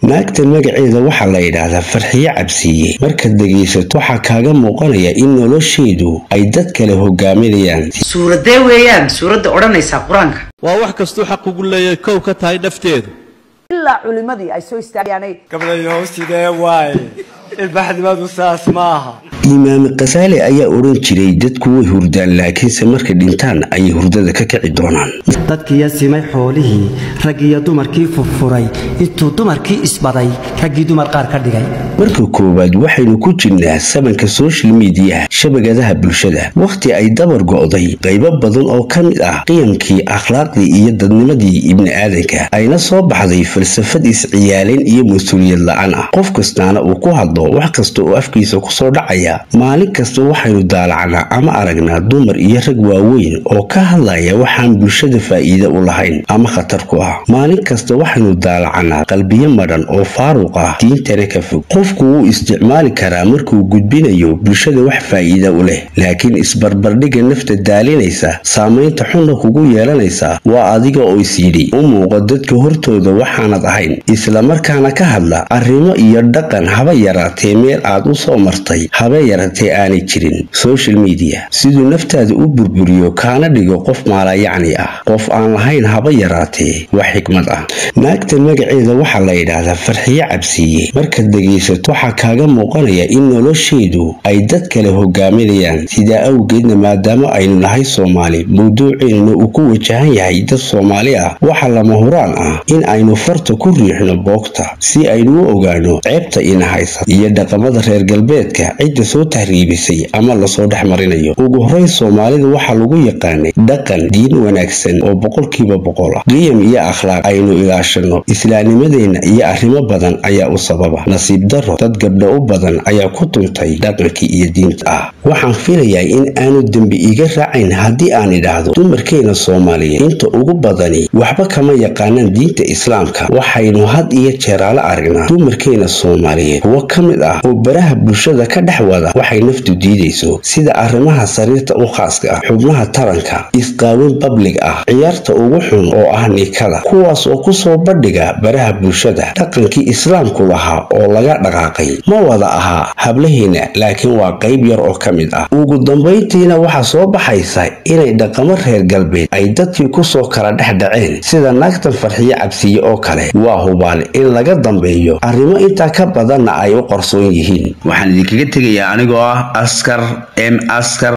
naagtan magaceeda waxaa la yidhaahdaa farxiyo cabsiiye markaad dhegaysato waxaa kaaga muuqanaya in nolosheedu ay dad kale hogaaminayaan suuradee weeyaan suuradda odhanaysaa qur-aanka waa wax kastuu xaq ugu leeyahay kow ka tahay nafteedu ilaa culimadii ay soo istaagaanay gabdhayow sidee waaye ilbaxnimadu saas maaha imaam kasaale ayaa odhan jiray dadku way hurdaan laakiinse markay dhintaan ayay hurdada ka kici doonaan dadkiiyo simay xoolihii raggiiyo dumarkii furfuray intuu dumarkii isbaday raggii dumar qaar ka dhigay marka koowaad waxaynu ku jirnaa sabanka social mediyaha shabakadaha bulshada wakhti ay dabar go'day qaybo badan oo ka mid ah qiyamkii akhlaaqdii iyo dadnimadii ibni aadanka ayna soo baxday falsafad isciyaalayn iyo mas-uuliyad la-aan ah qof kastaana uu ku hadlo wax kasta oo afkiisa kusoo dhacaya maalin kasta waxaynu daalacnaa ama aragnaa dumar iyo rag waaweyn oo ka hadlaya waxaan bulshada faa'iide u lahayn ama khatar ku ah maalin kasta waxaynu daalacnaa qalbiyo madhan oo faaruq ah diintana ka fog qofku wuu isticmaali karaa markuu gudbinayo bulshada wax faa'iida u leh laakiin isbarbardhigga nafta daalinaysa saamaynta xunna kugu yeelanaysa waa adiga oo isyidhi u muuqo dadka hortooda waxaanad ahayn islamarkaana ka hadla arrimo iyo dhaqan haba yaraatee meel aad u soo martay haba yaratee aanay jirin social media siduu naftaada u burburiyo kaana dhigo qof maalayacni ah qof aan lahayn haba yaraatee wax xikmad ah naagtan magaceeda waxaa la yidhaahdaa farxiyo cabsiiye markaad dhegaysato waxaa kaaga muuqanaya in nolosheedu ay dad kale hogaaminayaan sidaa awgeedna maadaama aynu nahay soomaali mawduuceennuna uu ku wajahan yahay dad soomaali ah waxaa lama huraan ah in aynu farta ku riixno boogta si aynu u ogaano ceebta ina haysa iyo dhaqamada reer galbeedka cidda soo tahriibisay ama lasoo dhex marinayo ugu horeyn soomaalida waxaa lagu yaqaanay dhaqan diin wanaagsan oo boqolkiiba boqol ah qiyam iyo akhlaaq aynu ilaashanno islaamnimadeenna iyo arrimo badan ayaa u sababa nasiib daro dad gabdho u badan ayaa ku tuntay dhaqankii iyo diinta ah waxaan filayaa in aanu dembi iga raacayn haddii aan idhaahdo dumarkeena soomaaliyeed inta ugu badani waxba kama yaqaanaan diinta islaamka waxaynu had iyo jeeraala aragnaa dumarkeena soomaaliyeed kuwo ka mid ah oo baraha bulshada ka dhex wada waxay naftu diidayso sida arrimaha sariirta u khaaska ah xubnaha taranka isqaawin bablig ah ciyaarta ugu xun oo ah nikada kuwaas oo kusoo bandhiga baraha bulshada dhaqankii islaamku lahaa oo laga dhaqaaqay ma wada ahaa hablaheena laakiin waa qayb yar oo ka mid ah ugu dambayntiina waxaa soo baxaysa inay dhaqamo reer galbeed ay dadkii kusoo kala dhex dhaceen sida naagtan farxiyo cabsiye oo kale waa hubaal in laga dambeeyo arrimo intaa ka badanna ay u qarsoon yihiin waxaan idinkaga tegayaa anigoo ah askar m askar